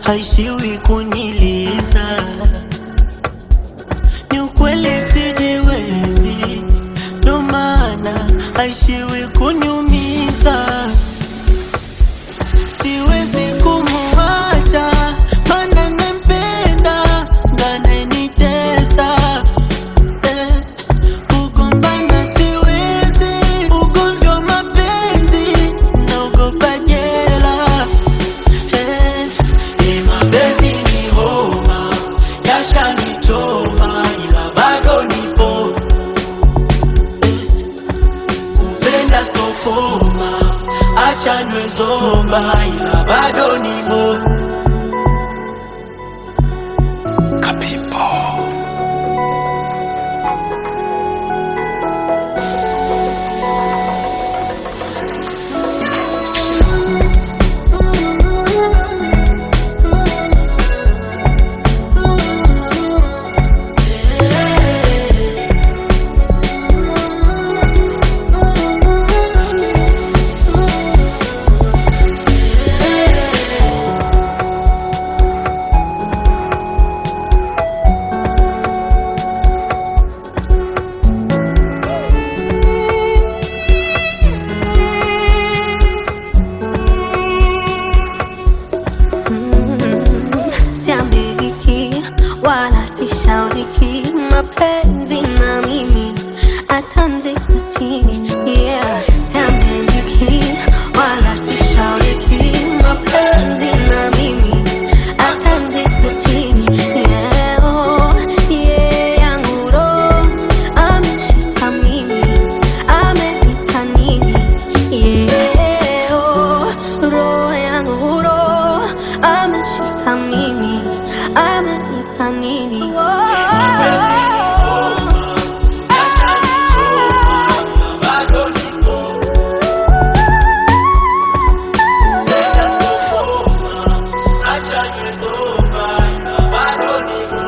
haishiwi kuniliza. Ni ukweli sijiwezi, ndo maana haishiwi kuniumiza. Siwezi kumuacha, mana nampenda, ndo ananitesa eh. Kugombana siwezi, ugomvi wa mapenzi, naogopa jela eh. Ni mapenzi ni homa, yashanichoma, ila bado nipo kupenda stokoma, acha niwe zomba, ila bado nipo Siambiriki wala sishauriki, mapenzi na mimi atanzika chini. Yeah, siambiriki wala sishauriki, mapenzi na mimi atanzika chini. Yeah, oh, yeah, yangu roho ameshika mimi, amenipa nini? Yeah, oh, roho yangu roho ameshika mimi, amenipa nini? bado nipo kupenda stokoma, acha niwe zomba, ila bado nipo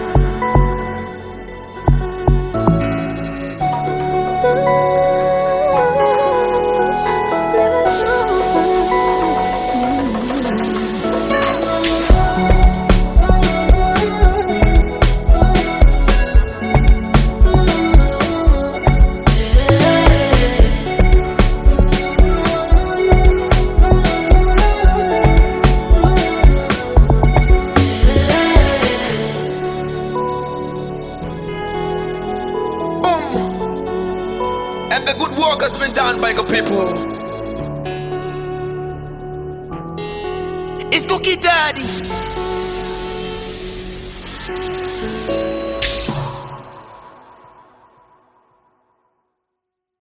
Boom. And the good work has been done by the people. It's Cookie Daddy.